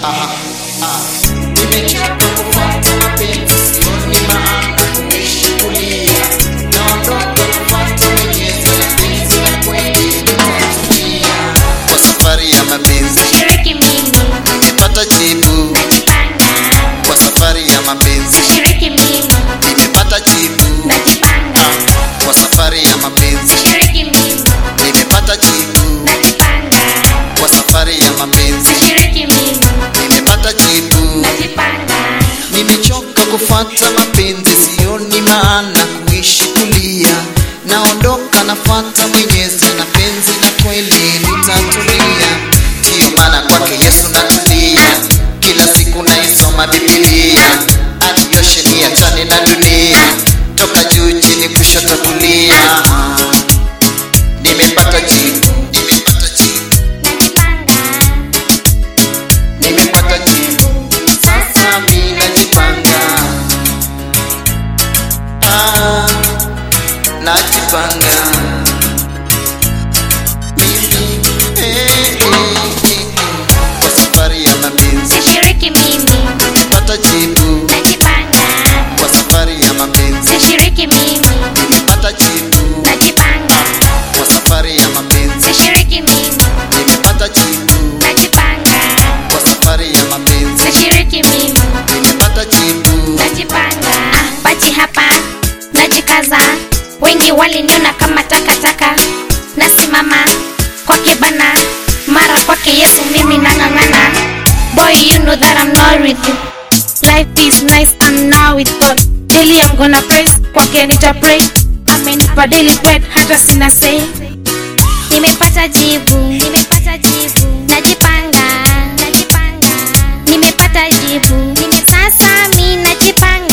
Aha, ah. Nimechoka kufuata mapenzi, sioni maana kuishi kulia. Naondoka kufuata Mwenyezi, mapenzi ya kweli nitatumia. Kwa safari ya mapenzi Shiriki mimi, nimepata jibu, najipanga. kwa safari ya mapenzi Shiriki mimi, nimepata jibu, najipanga. Ah, kwa safari ya mapenzi Shiriki mimi, nimepata jibu, najipanga. kwa safari ya mapenzi Shiriki mimi, nimepata jibu. najipanga. Nimechoka kufuata mapenzi, sioni maana kuishi kulia. Naondoka nafuata Mwenyezi, na penzi la kweli nitatulia. Ndiyo maana kwake Yesu natulia, kila siku naisoma Biblia. Anioshe niachane na dunia, toka juu chini kushoto kulia. Nimepata jibu, nimepata jibu, nimepata jibu. Sasa mimi najipanga, ah, najipanga mimi eh, eh, eh, kwa safari ya mapenzi Sishiriki mimi, nimepata jibu, najipanga. kwa safari ya mapenzi Sishiriki mimi, nimepata jibu, najipanga. kwa safari ya mapenzi Sishiriki mimi, nimepata jibu, najipanga. kwa safari ya mapenzi Sishiriki mimi, nimepata jibu. najipanga. Ah, bachi hapa, najikaza. Wengi waliniona kama takataka, nasimama kwake bana, mara kwake Yesu mimi nang'ang'ana. Boy, you know that I'm not with you. Life is nice and now with God. Daily I'm gonna praise, kwake nita pray. Amenipa daily bread, hata sina say. Nimepata jibu, nimepata jibu. Najipanga, najipanga. Nimepata jibu, nime sasa mi najipanga.